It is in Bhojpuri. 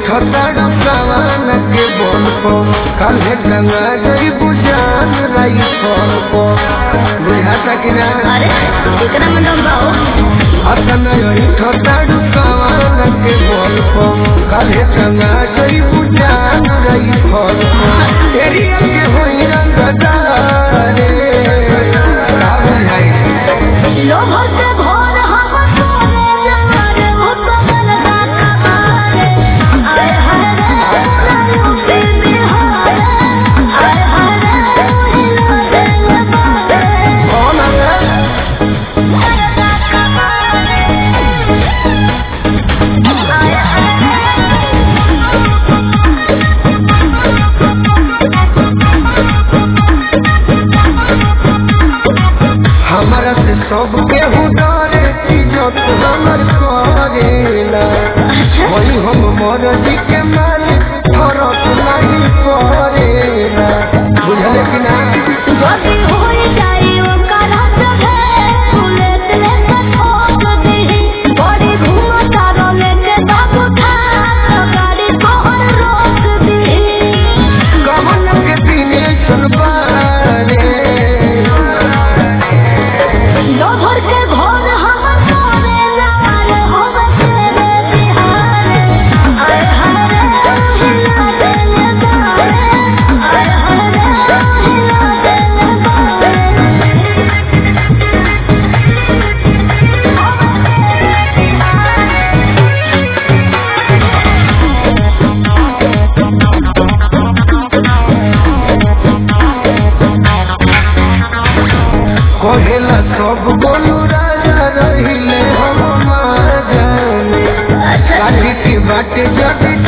उठताड़ सवाल के बोल को काल्हे टंगा गई बुझान रही फोन को बुझाता कि ना अरे एकरा में दम बाओ अतन उठताड़ सवाल के बोल को काल्हे टंगा गई बुझान रही फोन को तेरी के होई रंग दारे का बुझाई लोभ से भोर हम सोने जवारे हो तो मन का कमारे आय हाय रे लालू के बिहारे आय हाय रे हिला देंगे बारे कौन है मन का कमारे आय हमारा से सब केहू डरे इज्जत हमर करेला अच्छा वही हम मर्जी के मालिक फरक नहीं पड़ेला बुझले कि ना जदी होई जाई ओकर जगह बुलेट लेके ठोक दी बड़ी घूमता रोले के बाबू खा तो गाड़ी तोहर रोक दी कमल के दिने सुनबारे लोभर के घोर हम सोने लाल होवे तेरे बिहारे आय हाय रे हिला देने बारे आय हाय रे हिला देने बारे कहेला सब बोलू राजा रहिले हम मार जाने अच्छा काठी की बाटे जब